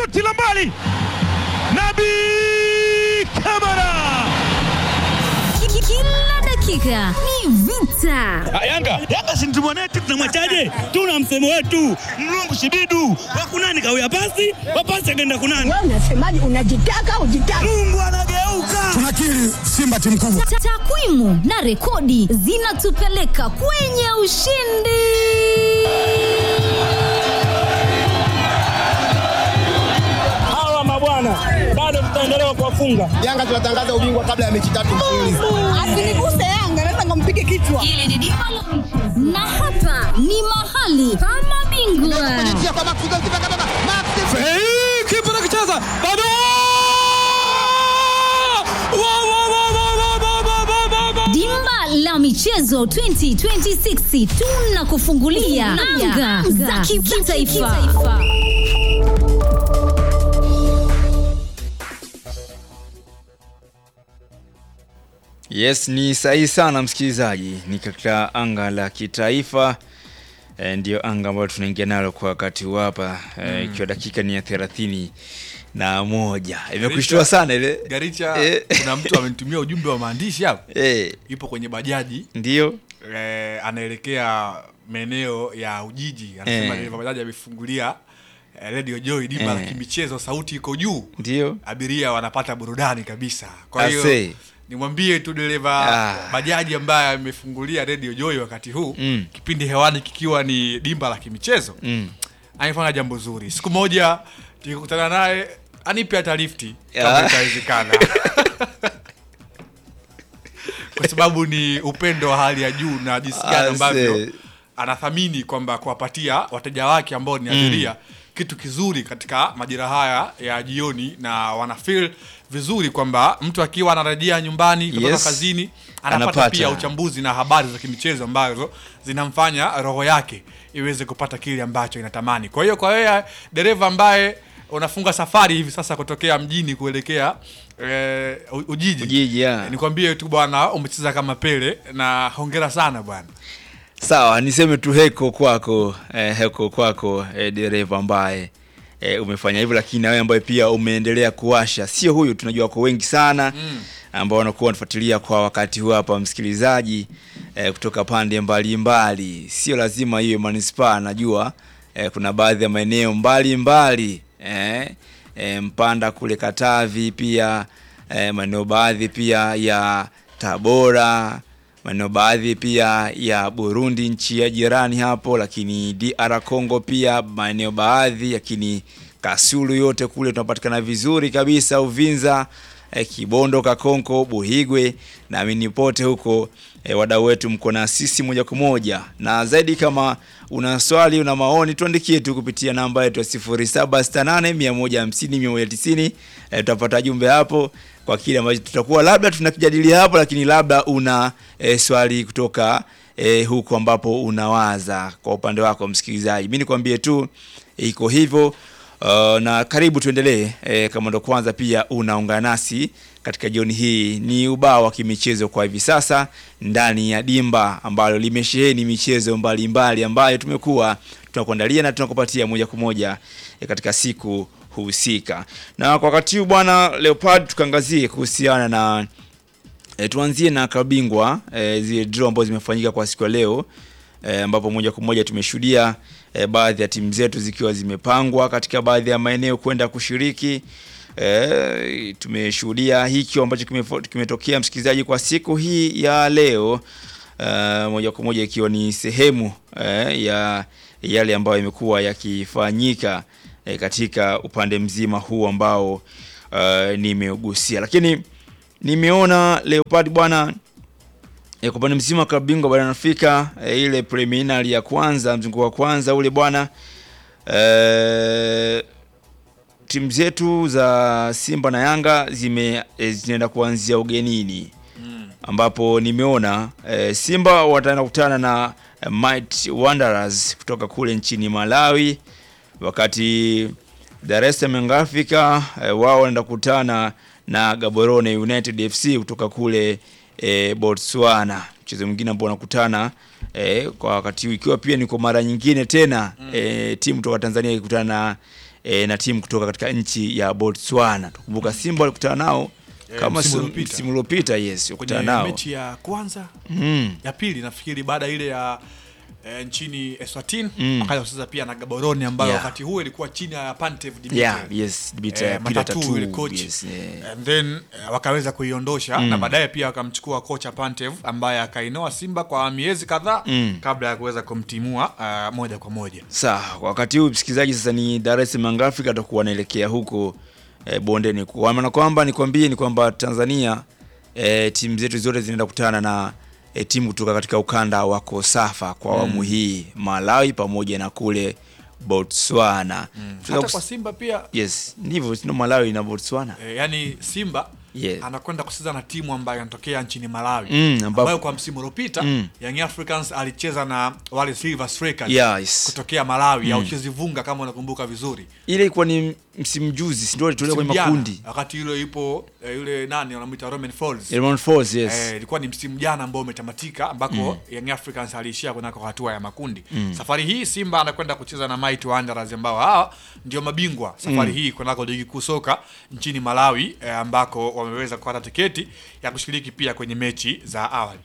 shuti la mbali, Nabi Kamara. Kila dakika ni vita. Yanga Yanga si mtu mwanetu, tunamwachaje? Tuna msemo wetu mlungu shibidu wakunani kawia pasi wapasi akaenda kunani. Wewe unasemaje? Unajitaka ujitaka? Mungu anageuka. tunakiri Simba timu kubwa. Ta- Takwimu na rekodi zinatupeleka kwenye ushindi. Hawa mabwana bado tutaendelea kuwafunga. Yanga tunatangaza ubingwa kabla ya mechi tatu mfululizo. Asiniguse Yanga, naweza nikampige kichwa. Na hapa ni mahali pa mabingwa. Kipa anakicheza bado, Wa, wa, wa, wa, wa, wa, wa, wa, wa, wa. Dimba la michezo 2026 tunakufungulia anga za kitaifa. Yes, ni sahihi sana msikilizaji, ni katika anga la kitaifa e, ndio anga ambayo tunaingia nalo kwa wakati huu hapa e, ikiwa dakika ni ya thelathini na moja imekushtua sana ile Garicha, Eh. kuna mtu amenitumia ujumbe wa maandishi hapo, e, ipo kwenye bajaji ndio eh, anaelekea maeneo ya Ujiji, anasema Eh. dereva bajaji amefungulia eh, Radio Joy dimba la Eh. kimichezo, sauti iko juu, ndio abiria wanapata burudani kabisa. Kwa hiyo Ase. nimwambie tu dereva Ah. bajaji ambaye amefungulia Radio Joy wakati huu Mm. kipindi hewani kikiwa ni dimba la kimichezo mm. amefanya jambo zuri. Siku moja tukikutana naye anipe hata lifti Ya. kama itawezekana, kwa sababu ni upendo wa hali ya juu na jinsi gani Ase. ambavyo anathamini kwamba kuwapatia wateja wake ambao ni abiria kitu kizuri katika majira haya ya jioni, na wana feel vizuri kwamba mtu akiwa anarejea nyumbani kutoka Yes. kazini anapata Anapata. pia uchambuzi na habari za kimichezo ambazo zinamfanya roho yake iweze kupata kile ambacho inatamani. Kwa hiyo kwa wewe dereva ambaye unafunga safari hivi sasa kutokea mjini kuelekea eh, U- Ujiji, Ujiji, ya. nikwambie tu bwana, umecheza kama Pele na hongera sana bwana. Sawa, niseme tu heko kwako eh, heko kwako eh, dereva ambaye eh, umefanya hivyo, lakini na wewe ambaye pia umeendelea kuwasha, sio huyu, tunajua wako wengi sana ambao wanakuwa wanafuatilia kwa wakati huu hapa, msikilizaji eh, kutoka pande mbalimbali, sio lazima hiyo manispaa, najua eh, kuna baadhi ya maeneo mbalimbali eh, eh, Mpanda kule Katavi, pia eh, maeneo baadhi pia ya Tabora maeneo baadhi pia ya Burundi, nchi ya jirani hapo, lakini DR Congo pia maeneo baadhi, lakini Kasulu yote kule tunapatikana vizuri kabisa, Uvinza eh, Kibondo, Kakonko, Buhigwe, naamini pote huko eh, wadau wetu mko na sisi moja kwa moja, na zaidi kama una swali una maoni tuandikie tu kupitia namba yetu ya 0768 150 190 eh, tutapata jumbe hapo kwa kile ambacho tutakuwa labda tunakijadili hapo, lakini labda una e, swali kutoka e, huko ambapo unawaza kwa upande wako msikilizaji. Mimi nikwambie tu iko hivyo. Uh, na karibu tuendelee. E, kama ndo kwanza pia unaungana nasi katika jioni hii, ni ubao wa kimichezo kwa hivi sasa ndani ya dimba ambalo limesheheni michezo mbalimbali mbali ambayo tumekuwa tunakuandalia na tunakupatia moja kwa moja e, katika siku husika. Na kwa wakati huu bwana Leopard, tukaangazie kuhusiana na e, tuanzie na kabingwa e, zile draw ambazo zimefanyika kwa siku ya leo e, ambapo moja kwa moja tumeshuhudia e, baadhi ya timu zetu zikiwa zimepangwa katika baadhi ya maeneo kwenda kushiriki. E, tumeshuhudia hiki ambacho kimefo- kimetokea msikilizaji kwa siku hii ya leo e, moja kwa moja ikiwa ni sehemu e, ya yale ambayo imekuwa yakifanyika e, katika upande mzima huu ambao uh, nimeugusia, lakini nimeona Leopard bwana e, kwa upande mzima wa klabu bingwa barani Afrika e, ile preliminary ya kwanza mzunguko wa kwanza ule bwana e, timu zetu za Simba na Yanga zime e, zinaenda kuanzia ugenini ambapo nimeona e, Simba wataenda kukutana na e, Might Wanderers kutoka kule nchini Malawi, wakati Dar es Salaam Young Africa e, wao wanaenda kukutana na Gaborone United FC kutoka kule e, Botswana. Mchezo mwingine ambao wanakutana e, kwa wakati huu ikiwa pia ni kwa mara nyingine tena e, timu kutoka Tanzania ikikutana na e, na timu kutoka katika nchi ya Botswana. Tukumbuka Simba walikutana nao Eh, kama msimu si- uliopita. msimu uliopita, yes, kwenye walikutana nao mechi ya kwanza mm. ya pili nafikiri baada ile ya eh, nchini Eswatini Mm. akaja kucheza pia na Gaborone ambayo Yeah. wakati huo ilikuwa chini ya Pantev Dimitar. yeah, yes, Dimitar Eh, Peter matatu Tatu, ile coach yes, yeah. and then eh, wakaweza kuiondosha na baadaye pia wakamchukua kocha Pantev ambaye akainoa Simba kwa miezi kadhaa Mm. kabla ya kuweza kumtimua ah, moja kwa moja. Sawa, kwa wakati huu msikilizaji, sasa ni Dar es Salaam Young Africa atakuwa anaelekea huko e, bondeni, kwa maana kwamba nikwambie ni kwamba Tanzania e, timu zetu zote zinaenda kukutana na e, timu kutoka katika ukanda wa Kosafa kwa awamu hii, Malawi pamoja na kule Botswana. Tunaweza Hata kus- kwa Simba pia Yes, ndivyo sino Malawi na Botswana. eh, yani Simba Yes. anakwenda kucheza na timu ambayo inatokea nchini Malawi Mm, ambapo- ambayo kwa msimu uliopita Mm. Young Africans alicheza na wale Silver Strikers Yes. kutokea Malawi au Chezi Vunga kama unakumbuka vizuri. Ile ilikuwa ni msimu juzi, si ndio walitolewa kwenye Msimu jana, makundi. wakati yule ipo eh, yule nani wanamuita Roman Falls Elmon Falls, yes. Eh, ilikuwa ni msimu jana ambao umetamatika ambako Young Africans aliishia kunako hatua ya makundi. Safari hii Simba anakwenda kucheza na Mighty Wanderers ambao hawa ndio mabingwa safari hii kunako ligi kuu soka nchini Malawi eh, ambako wameweza kupata tiketi ya kushiriki pia kwenye mechi za awali.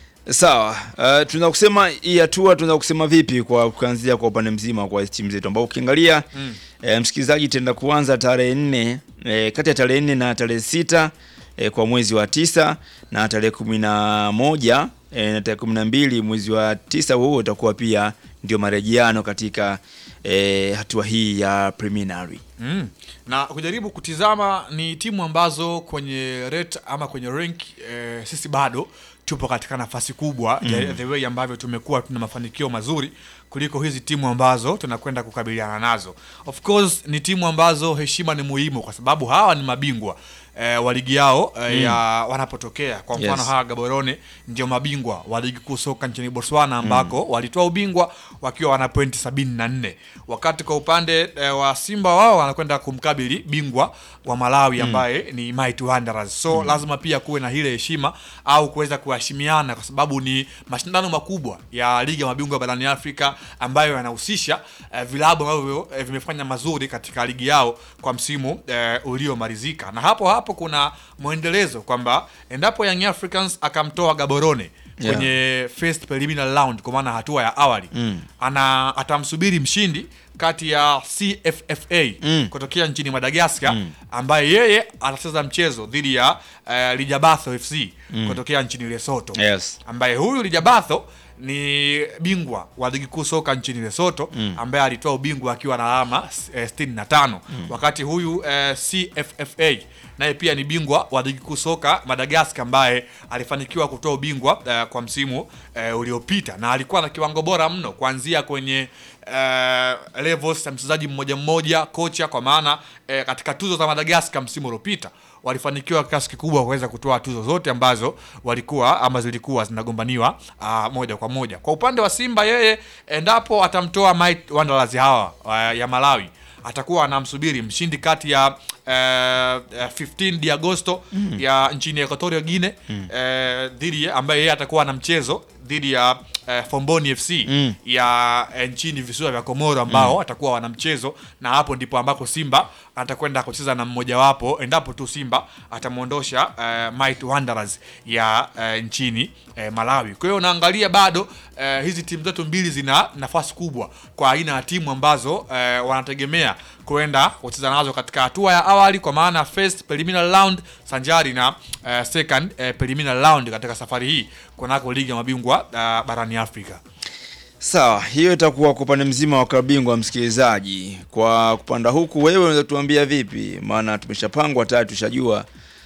Sawa, uh, tunaweza kusema hii hatua tunaweza kusema vipi kwa kuanzia kwa upande mzima kwa timu zetu ambao ukiangalia mm. eh, msikilizaji itaenda kuanza tarehe nne eh, kati ya tarehe nne na tarehe sita eh, kwa mwezi wa tisa na tarehe kumi na moja eh, na tarehe kumi na mbili mwezi wa tisa huo utakuwa pia ndio marejeano katika eh, hatua hii ya preliminary. Mm. Na kujaribu kutizama ni timu ambazo kwenye rate ama kwenye rank eh, sisi bado tupo katika nafasi kubwa mm. the way ambavyo tumekuwa tuna mafanikio mazuri kuliko hizi timu ambazo tunakwenda kukabiliana nazo. Of course ni timu ambazo heshima ni muhimu kwa sababu hawa ni mabingwa eh, wa ligi yao eh, ya wanapotokea. Kwa mfano Yes. hawa Gaborone ndio mabingwa wa ligi kuu soka nchini Botswana ambako walitoa ubingwa wakiwa wana pointi sabini na nne wakati kwa upande eh, wa Simba wao wanakwenda kumkabili bingwa wa Malawi ambaye ni Mighty Wanderers. So lazima pia kuwe na ile heshima au kuweza kuheshimiana kwa sababu ni mashindano makubwa ya ligi ya mabingwa barani Afrika ambayo yanahusisha eh, vilabu ambavyo eh, vimefanya mazuri katika ligi yao kwa msimu eh, uliomalizika, na hapo hapo kuna mwendelezo kwamba endapo Young Africans akamtoa Gaborone Yeah. kwenye first preliminary round kwa maana hatua ya awali Mm. ana atamsubiri mshindi kati ya CFFA Mm. kutokea nchini Madagascar ambaye yeye atacheza mchezo dhidi ya uh, Lijabatho FC kutokea nchini Lesotho Yes. ambaye huyu Lijabatho ni bingwa wa ligi kuu soka nchini Lesotho ambaye alitoa ubingwa akiwa na alama eh, 65 wakati huyu eh, CFFA naye pia ni bingwa wa ligi kuu soka Madagascar ambaye alifanikiwa kutoa ubingwa eh, kwa msimu eh, uliopita na alikuwa na kiwango bora mno kuanzia kwenye eh, levels ya mchezaji mmoja mmoja, kocha, kwa maana eh, katika tuzo za Madagascar msimu uliopita walifanikiwa kwa kiasi kikubwa kuweza kutoa tuzo zote ambazo walikuwa ama zilikuwa zinagombaniwa ah, moja kwa moja. Kwa upande wa Simba, yeye endapo atamtoa Mighty Wanderers hawa ah, ya Malawi atakuwa anamsubiri mshindi kati ya eh, eh, 15 de Agosto ya nchini Equatorial Guinea eh, dhidi ya- ambaye yeye atakuwa na mchezo dhidi ya eh, Fomboni FC Mm. ya eh, nchini visiwa vya Komoro ambao watakuwa wana mchezo, na hapo ndipo ambako Simba atakwenda kucheza na mmojawapo endapo tu Simba atamwondosha eh, Mighty Wanderers ya eh, nchini eh, Malawi. Kwa hiyo unaangalia bado eh, hizi timu zetu mbili zina nafasi kubwa kwa aina ya timu ambazo eh, wanategemea kuenda kucheza nazo katika hatua ya awali kwa maana first preliminary round sanjari na eh, second eh, preliminary round katika safari hii kunako ligi ya mabingwa eh, barani Afrika. Sawa, hiyo itakuwa kwa upande mzima wa klabu bingwa. Msikilizaji, kwa kupanda huku, wewe unaweza tuambia vipi? Maana tumeshapangwa tayari, tushajua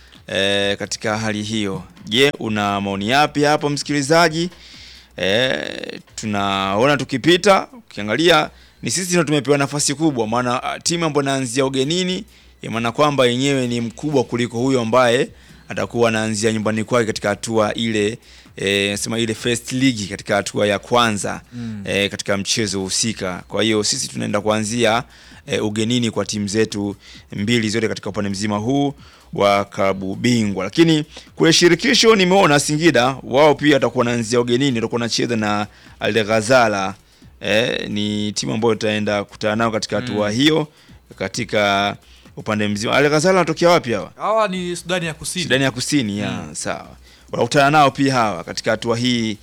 e, katika hali hiyo. Je, una maoni yapi hapo msikilizaji? E, tunaona tukipita, ukiangalia ni sisi ndio tumepewa nafasi kubwa, maana ah, timu ambayo inaanzia ugenini, ya maana kwamba yenyewe ni mkubwa kuliko huyo ambaye atakuwa anaanzia nyumbani kwake katika hatua ile e, sema ile first league katika hatua ya kwanza mm. e, katika mchezo husika. Kwa hiyo sisi tunaenda kuanzia e, ugenini kwa timu zetu mbili zote katika upande mzima huu wa klabu bingwa, lakini kule shirikisho nimeona Singida wao pia watakuwa wanaanzia ugenini, watakuwa wanacheza na Al Ghazala. E, ni timu ambayo itaenda kukutana nao katika hatua hiyo katika upande mzima. Alekazala wanatokea wapi hawa? hawa ni Sudani ya Kusini Sudani ya Kusini ya sawa. Wanakutana nao pia hawa katika hatua hii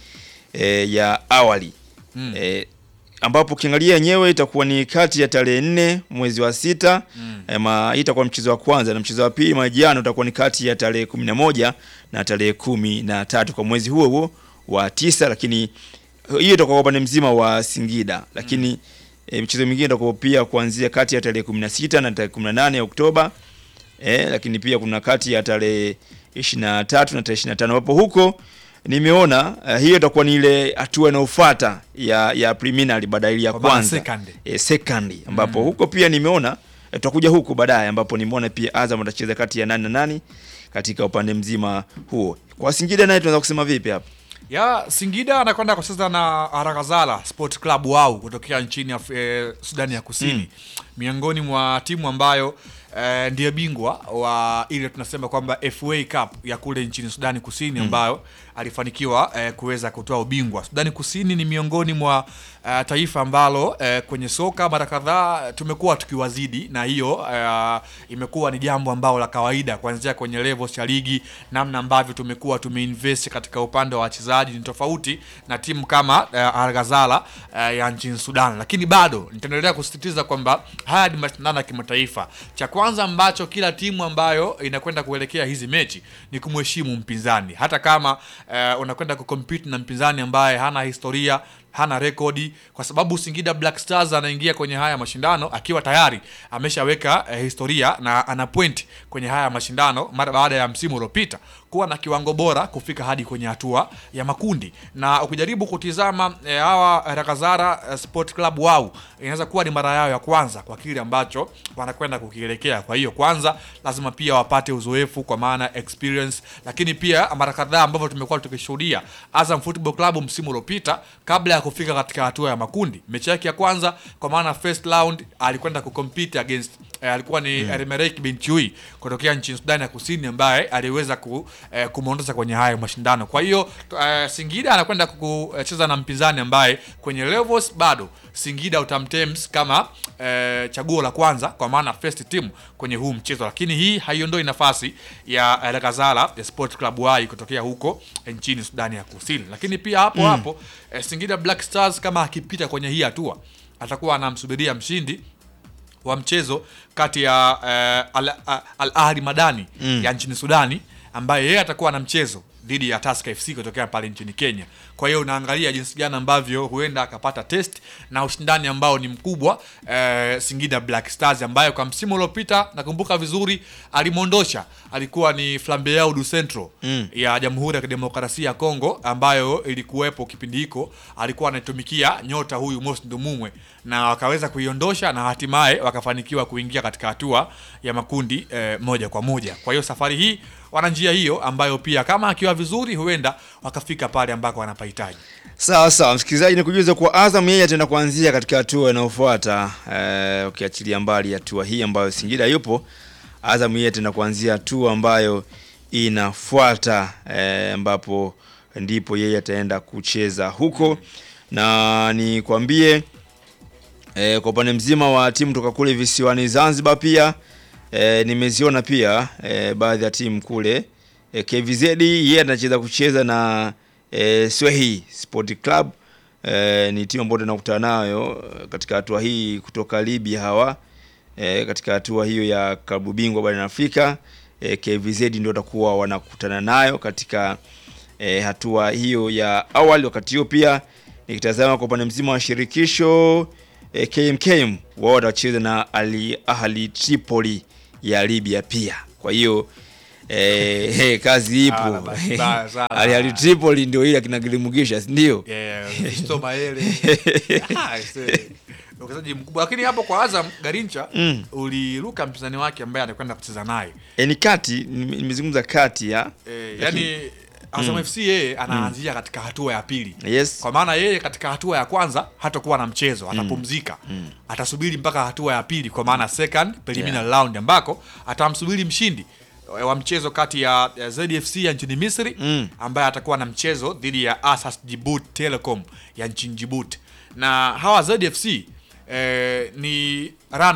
e, ya awali Mm. e, ambapo ukiangalia yenyewe itakuwa ni kati ya tarehe nne mwezi wa sita mm. e, ma, hii itakuwa mchezo wa kwanza na mchezo wa pili majiano utakuwa ni kati ya tarehe kumi na moja na tarehe kumi na tatu kwa mwezi huo huo wa tisa, lakini hiyo itakuwa kwa upande mzima wa Singida, lakini e, mchezo mwingine itakuwa pia kuanzia kati ya tarehe kumi na sita na tarehe kumi na nane ya Oktoba eh, lakini pia kuna kati ya tarehe 23 na tarehe 25 ambapo huko nimeona uh, hiyo itakuwa ni ile hatua inayofuata ya ya preliminary baada ya ile ya Kwa maana kwanza second. eh, second ambapo huko pia nimeona eh, tutakuja huko baadaye ambapo nimeona pia Azam atacheza kati ya nani na nani katika upande mzima huo. Kwa Singida naye tunaweza kusema vipi hapa? ya Singida anakwenda kucheza na Harakazala Sport Club wao kutokea nchini Af eh, Sudani ya Kusini miongoni mwa timu ambayo eh, ndiye bingwa wa ile tunasema kwamba FA Cup ya kule nchini Sudani Kusini ambayo alifanikiwa eh, kuweza kutoa ubingwa. Sudani Kusini ni miongoni mwa eh, taifa ambalo eh, kwenye soka mara kadhaa tumekuwa tukiwazidi, na hiyo eh, imekuwa ni jambo ambalo la kawaida kuanzia kwenye levels ya ligi, namna ambavyo tumekuwa tumeinvest katika upande wa wachezaji ni tofauti na timu kama eh, Al Ghazala eh, ya nchini Sudan, lakini bado nitaendelea kusisitiza kwamba haya ni mashindano ya kimataifa. Cha kwanza ambacho kila timu ambayo inakwenda kuelekea hizi mechi ni kumheshimu mpinzani, hata kama eh, unakwenda kucompete na mpinzani ambaye hana historia hana rekodi kwa sababu Singida Black Stars anaingia kwenye haya mashindano akiwa tayari ameshaweka eh, historia na ana point kwenye haya mashindano mara baada ya msimu uliopita kuwa na kiwango bora kufika hadi kwenye hatua ya makundi. Na ukijaribu kutizama eh, hawa Rakazara eh, Sport Club wao inaweza kuwa ni mara yao ya kwanza kwa kile ambacho wanakwenda kukielekea. Kwa hiyo kwanza lazima pia wapate uzoefu kwa maana experience, lakini pia mara kadhaa ambavyo tumekuwa tukishuhudia Azam Football Club msimu uliopita kabla ya kufika katika hatua ya makundi, mechi yake ya kwanza kwa maana first round alikwenda kucompete against eh, alikuwa ni mm. Remerek Binchui kutokea nchini Sudani ya Kusini ambaye aliweza ku, eh, kumwondoza kwenye haya mashindano. Kwa hiyo eh, Singida anakwenda kucheza na mpinzani ambaye kwenye levels bado Singida utamtems kama eh, chaguo la kwanza kwa maana first team kwenye huu mchezo, lakini hii haiondoi nafasi ya El Ghazala ya Sport Club Y kutokea huko eh, nchini Sudani ya Kusini. Lakini pia hapo hapo eh, Singida Black Stars kama akipita kwenye hii hatua atakuwa anamsubiria mshindi wa mchezo kati ya uh, Al, Al Ahli Madani Mm. ya nchini Sudani ambaye yeye atakuwa na mchezo dhidi ya Tusker FC kutokea pale nchini Kenya. Kwa hiyo unaangalia jinsi gani ambavyo huenda akapata test na ushindani ambao ni mkubwa eh, Singida Black Stars ambayo kwa msimu uliopita nakumbuka vizuri alimwondosha alikuwa ni Flambeau du Centro Mm. ya Jamhuri ya Kidemokrasia ya Kongo ambayo ilikuwepo kipindi hiko, alikuwa anaitumikia nyota huyu Mos Ndumumwe na wakaweza kuiondosha na hatimaye wakafanikiwa kuingia katika hatua ya makundi eh, moja kwa moja. Kwa hiyo safari hii wana njia hiyo ambayo pia kama akiwa vizuri huenda wakafika pale ambako wanapahitaji. Sawa sawa, msikilizaji, ni kujuza kwa Azam yeye ataenda kuanzia katika hatua inayofuata eh, ukiachilia mbali hatua hii ambayo Singida yupo. Azam yeye ataenda kuanzia hatua ambayo inafuata eh, ambapo ndipo yeye ataenda kucheza huko, na nikwambie eh, kwa upande mzima wa timu toka kule visiwani Zanzibar pia eh, nimeziona pia eh, baadhi ya timu kule eh, KVZ yeye anacheza kucheza na eh, Swehi Sport Club eh, ni timu ambayo tunakutana nayo eh, katika hatua hii kutoka Libya hawa eh, katika hatua hiyo ya klabu bingwa barani Afrika eh, KVZ ndio watakuwa wanakutana nayo katika eh, hatua hiyo ya awali. Wakati hiyo pia nikitazama kwa upande mzima wa shirikisho eh, KMKM wao watacheza na Al Ahli Tripoli ya Libya pia. Kwa hiyo eh, eh, kazi Ah, ipo. basi mbaya sana. Al Ahli Tripoli ndio ile akina Gilimugisha, si ndio? Yeah, Fisto Maele. Ah, aisee. Uchezaji mkubwa lakini hapo kwa Azam Garincha Mm. uliruka mpinzani wake ambaye anakwenda kucheza naye. E, ni kati nime- nimezungumza kati ya Eh, Lakini- yani Azam FC yeye anaanzia katika hatua ya pili. yes. Kwa maana yeye katika hatua ya kwanza hatakuwa na mchezo, atapumzika. Atasubiri mpaka hatua ya pili kwa maana second preliminary round ambako atamsubiri mshindi wa mchezo kati ya ya ZFC ya nchini Misri Mm. ambaye atakuwa na mchezo dhidi ya Asas Djibouti Telecom ya nchini Djibouti. Na hawa ZFC eh, ni run up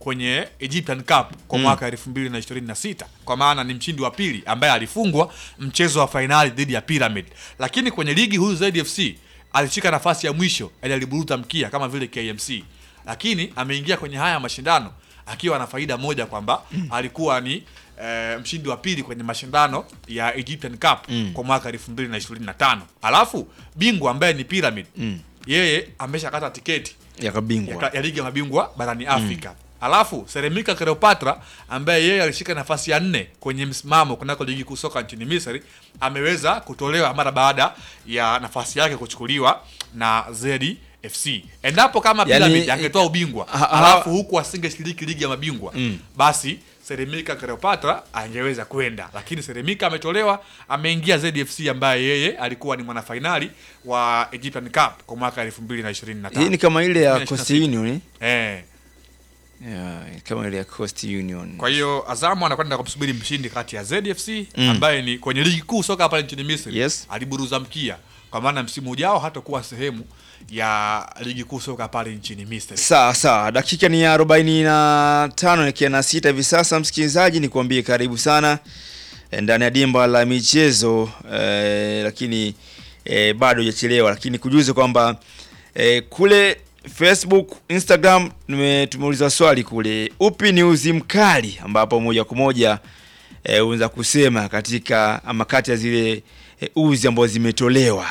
kwenye Egyptian Cup kwa mwaka 2026 kwa maana ni mshindi wa pili ambaye alifungwa mchezo wa fainali dhidi ya Pyramid, lakini kwenye ligi huyu ZFC alishika nafasi ya mwisho, yani aliburuta mkia kama vile KMC, lakini ameingia kwenye haya mashindano akiwa na faida moja kwamba alikuwa ni eh, mshindi wa pili kwenye mashindano ya Egyptian Cup kwa mwaka 2025 alafu bingwa ambaye ni Pyramid yeye ameshakata tiketi ya ya, kabingwa ka- ya ligi ya mabingwa barani Afrika. Alafu Seremika Cleopatra ambaye yeye alishika nafasi ya nne kwenye msimamo kunako ligi kuu soka nchini Misri ameweza kutolewa mara baada ya nafasi yake kuchukuliwa na ZFC. Endapo kama Yani- Pyramid angetoa ubingwa Ha- ha- alafu huku asingeshiriki ligi ya mabingwa basi Seremika Cleopatra angeweza kwenda, lakini Seremika ametolewa, ameingia ZFC ambaye yeye alikuwa ni mwanafainali wa Egyptian Cup kwa mwaka 2025. hii ni kama ile ya 2026. Coast Union eh? Eh. yeah, kama ile ya Coast Union Kwa hiyo Azamu anakwenda kumsubiri mshindi kati ya ZFC ambaye ni kwenye ligi kuu soka hapa nchini Misri. Yes. Aliburuza mkia kwa maana msimu ujao hatakuwa sehemu ya ligi kuu soka pale nchini Misri. Sawa sawa, dakika ni ya arobaini na tano nikia na sita hivi sasa. Msikilizaji, ni kuambie karibu sana eh, ndani ya dimba la michezo eh, lakini eh, bado hujachelewa, lakini kujuze kwamba eh, kule Facebook, Instagram tume- tumeuliza swali kule, upi ni uzi mkali, ambapo moja kwa moja eh, unaweza kusema katika ama kati ya zile eh, uzi ambazo zimetolewa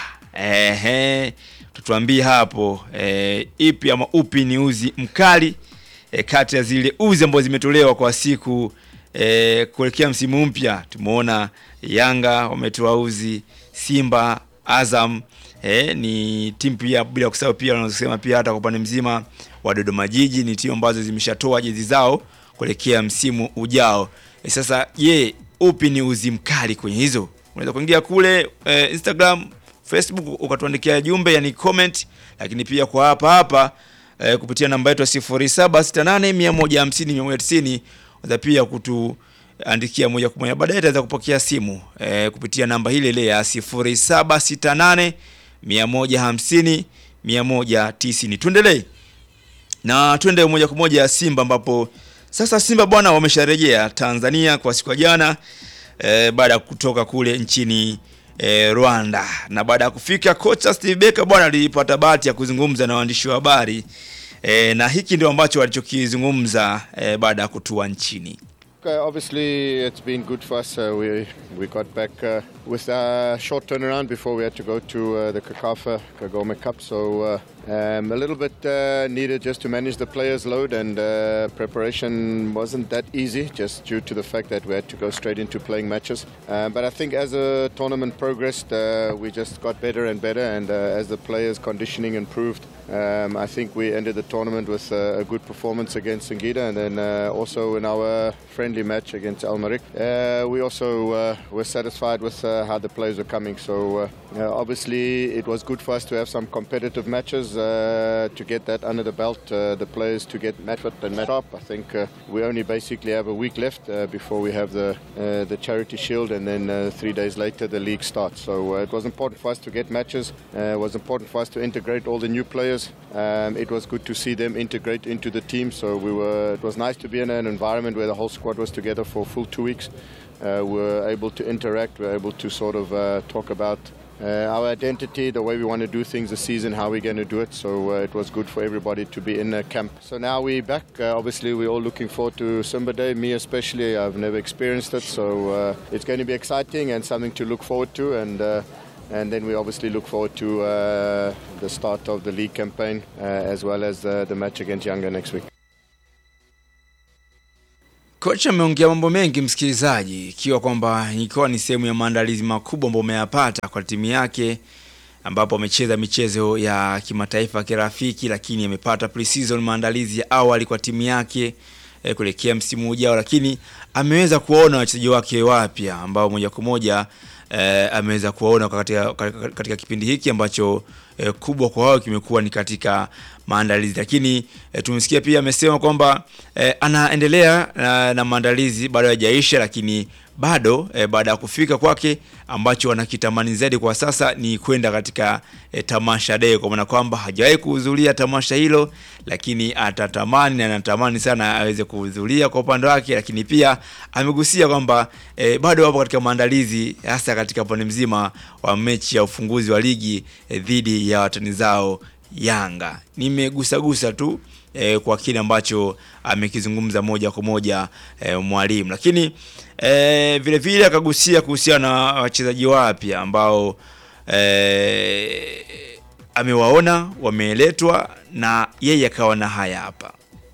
ehe, tutuambie hapo eh, ipi ama upi ni uzi mkali eh, kati ya zile uzi ambazo zimetolewa kwa siku eh, kuelekea msimu mpya. Tumeona Yanga wametoa uzi, Simba, Azam eh, ni timu pia, bila kusahau pia wanazosema pia hata kwa upande mzima wa Dodoma Jiji ni timu ambazo zimeshatoa jezi zao kuelekea msimu ujao. E, sasa je, upi ni uzi mkali kwenye hizo? Unaweza kuingia kule eh, Instagram, Facebook ukatuandikia jumbe yani comment, lakini pia kwa hapa hapa eh, kupitia namba yetu ya 0768150190 unaweza pia kutuandikia moja kwa moja, baadaye tutaweza kupokea simu eh, kupitia namba ile ile ya 0768 150 190. Tuendelee na twende moja kwa moja Simba ambapo sasa Simba bwana wamesharejea Tanzania kwa siku ya jana e, baada ya kutoka kule nchini e, Rwanda, na baada ya kufika kocha Steve Barker bwana alipata bahati ya kuzungumza na waandishi wa habari e, na hiki ndio ambacho walichokizungumza e, baada ya kutua nchini. Uh, obviously, it's been good for us. Uh, we we got back uh, with a short turnaround before we had to go to uh, the Kakafa Kagome Cup. So uh, um, a little bit uh, needed just to manage the players' load, and uh, preparation wasn't that easy, just due to the fact that we had to go straight into playing matches. Uh, but I think as the tournament progressed, uh, we just got better and better, and uh, as the players' conditioning improved. Um, I think we ended the tournament with uh, a good performance against Singida and then uh, also in our friendly match against Al Marik. Uh, we also uh, were satisfied with uh, how the players were coming. So uh, uh, obviously it was good for us to have some competitive matches uh, to get that under the belt. Uh, the players to get match fit and match up. I think uh, we only basically have a week left uh, before we have the uh, the Charity Shield and then uh, three days later the league starts. So uh, it was important for us to get matches. Uh, it was important for us to integrate all the new players. Um, it was good to see them integrate into the team. So we were. It was nice to be in an environment where the whole squad was together for a full two weeks. Uh, we were able to interact. We were able to sort of uh, talk about. Uh, our identity, the way we want to do things this season, how we're going to do it. So uh, it was good for everybody to be in a camp. So now we're back. Uh, obviously, we're all looking forward to Simba Day. Me especially, I've never experienced it, so uh, it's going to be exciting and something to look forward to. And uh, and then we obviously look forward to uh, the start of the league campaign uh, as well as uh, the match against Yanga next week. Kocha ameongea mambo mengi msikilizaji, ikiwa kwamba ikiwa ni sehemu ya maandalizi makubwa ambayo ameyapata kwa timu yake, ambapo amecheza michezo ya kimataifa ya kirafiki, lakini amepata pre-season maandalizi ya awali kwa timu yake eh, kuelekea msimu ujao, lakini ameweza kuwaona wachezaji wake wapya ambao moja kwa moja eh, ameweza kuwaona katika, katika, katika kipindi hiki ambacho eh, kubwa kwa wao kimekuwa ni katika maandalizi, lakini e, tumesikia pia amesema kwamba e, anaendelea na, na maandalizi bado hayajaisha, lakini bado e, baada ya kufika kwake ambacho wanakitamani zaidi kwa sasa ni kwenda katika e, tamasha day, kwa maana kwamba hajawahi kuhudhuria tamasha hilo, lakini atatamani na anatamani sana aweze kuhudhuria kwa upande wake, lakini pia amegusia kwamba e, bado wapo katika maandalizi hasa katika upande mzima wa mechi ya ufunguzi wa ligi e, dhidi ya watani zao Yanga. Nimegusagusa tu e, kwa kile ambacho amekizungumza moja kwa moja e, mwalimu, lakini e, vile vile akagusia kuhusiana na wachezaji wapya ambao e, amewaona wameletwa na yeye akawa na haya hapa.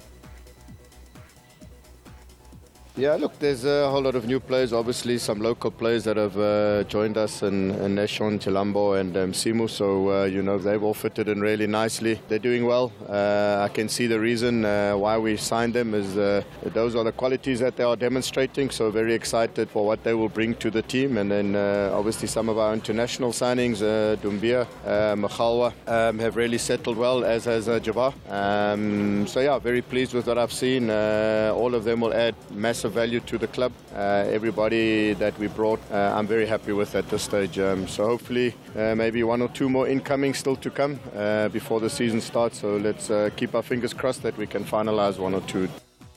Yeah, look, there's a whole lot of new players. Obviously, some local players that have uh, joined us, and, and Neshon, Chilambo, and um, Simu. So uh, you know they've all fitted in really nicely. They're doing well. Uh, I can see the reason uh, why we signed them is uh, those are the qualities that they are demonstrating. So very excited for what they will bring to the team. And then uh, obviously some of our international signings, uh, Dumbia, uh, Makhalwa, um, have really settled well, as has uh, Jabbar. Um, so yeah, very pleased with what I've seen. Uh, all of them will add massive value to the club. Uh, everybody that we brought, uh, I'm very happy with at this stage. Um, so hopefully, uh, maybe one or two more incoming still to come uh, before the season starts. So let's uh, keep our fingers crossed that we can finalize one or two.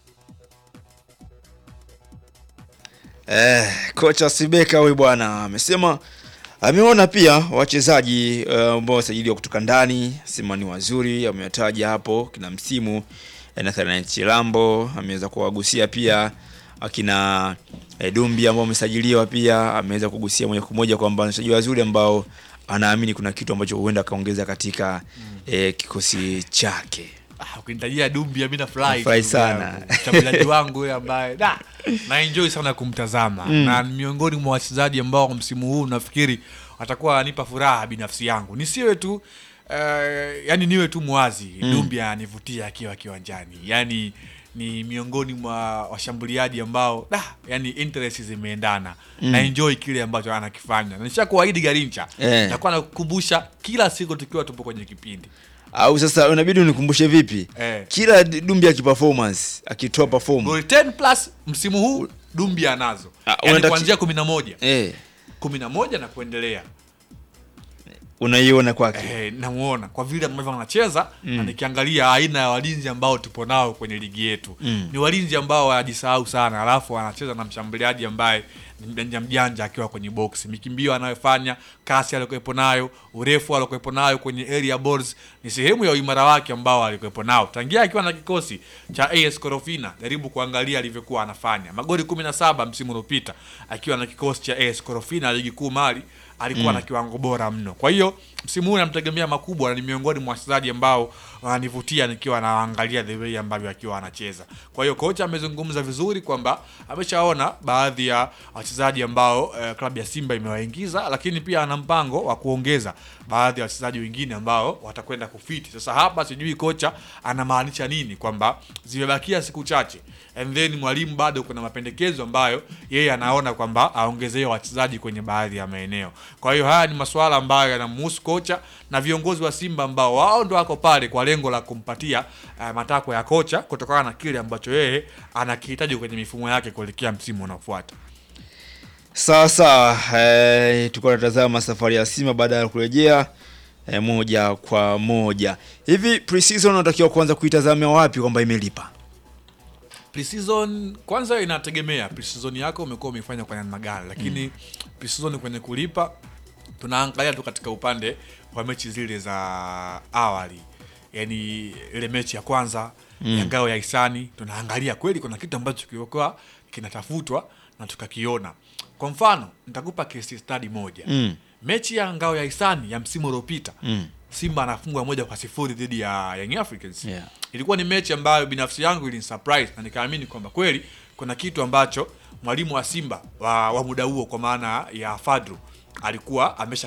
Eh, kocha Sibeka huyu bwana amesema ameona pia wachezaji eh, ambao wasajiliwa kutoka ndani, sema ni wazuri, amewataja hapo kina msimu eh, Nathan Chilambo, ameweza kuwagusia pia akina eh, Dumbi ambao wamesajiliwa pia, ameweza kugusia moja kwa moja kwamba ni wachezaji wazuri ambao anaamini kuna kitu ambacho huenda akaongeza katika eh, kikosi chake. Ah, ukinitajia Dumbi mimi nafurahi. Nafurahi tu, sana. yangu. Mshambuliaji wangu yule ambaye da na enjoy sana kumtazama na ni miongoni mwa wachezaji ambao msimu huu nafikiri watakuwa wanipa furaha binafsi yangu. Nisiwe tu eh, yani niwe tu mwazi. Dumbi ananivutia akiwa kiwanjani. Yani ni miongoni mwa washambuliaji ambao da yani interest zimeendana na enjoy kile ambacho anakifanya. Na nishakuahidi Garincha. Eh. Nitakuwa nakukumbusha kila siku tukiwa tupo kwenye kipindi. Au sasa unabidi unikumbushe vipi? Eh. Kila Dumbi akiperformance, akitoa perform. Goli 10 plus msimu huu Dumbi anazo. Ah, Yaani unataka- kuanzia 11. Eh, 11 na kuendelea. unaiona kwake. Eh, namuona kwa vile ambavyo anacheza na nikiangalia aina ya walinzi ambao tupo nao kwenye ligi yetu. Ni walinzi ambao wanajisahau sana, alafu anacheza na mshambuliaji ambaye ni mjanja mjanja akiwa kwenye box. Mikimbio anayofanya, kasi aliyokuwepo nayo, urefu aliyokuwepo nayo kwenye area balls ni sehemu ya uimara wake ambao alikuwepo nao. Tangia akiwa na kikosi cha AS Korofina, jaribu kuangalia alivyokuwa anafanya. Magoli 17 msimu uliopita akiwa na kikosi cha AS Korofina ligi kuu Mali alikuwa na kiwango bora mno. Kwa hiyo msimu huu namtegemea makubwa na ni miongoni mwa wachezaji ambao wananivutia nikiwa naangalia the way ambavyo akiwa anacheza. Kwa hiyo kocha amezungumza vizuri kwamba ameshaona baadhi ya wachezaji ambao eh, klabu ya Simba imewaingiza, lakini pia ana mpango wa kuongeza baadhi ya wachezaji wengine ambao watakwenda kufiti. Sasa hapa sijui kocha anamaanisha nini kwamba zimebakia siku chache and then mwalimu bado kuna mapendekezo ambayo yeye anaona kwamba aongezewe wachezaji kwenye baadhi ya maeneo. Kwa hiyo haya ni masuala ambayo yanamhusu kocha na viongozi wa Simba ambao wao ndo wako pale kwa lengo la kumpatia uh, matakwa ya kocha kutokana na kile ambacho yeye anakihitaji kwenye mifumo yake kuelekea msimu unaofuata. Sawa sawa, eh, tulikuwa tunatazama safari ya Simba baada ya kurejea eh, moja kwa moja. Hivi pre-season unatakiwa kuanza kuitazamia wapi kwamba imelipa? Preseason kwanza inategemea preseason yako umekuwa umeifanya kwa namna gani, lakini preseason kwenye kulipa tunaangalia tu katika upande wa mechi zile za awali, yani ile mechi ya kwanza ya ngao ya hisani, tunaangalia kweli kuna kitu ambacho kilikuwa kinatafutwa na tukakiona. Kwa mfano nitakupa case study moja Mm. mechi ya ngao ya hisani ya msimu uliopita Simba anafungwa moja kwa sifuri dhidi ya Young Africans Yeah. ilikuwa ni mechi ambayo binafsi yangu ilinisurprise na nikaamini kwamba kweli kuna kitu ambacho mwalimu wa Simba wa, wa muda huo kwa maana ya Fadru alikuwa amesha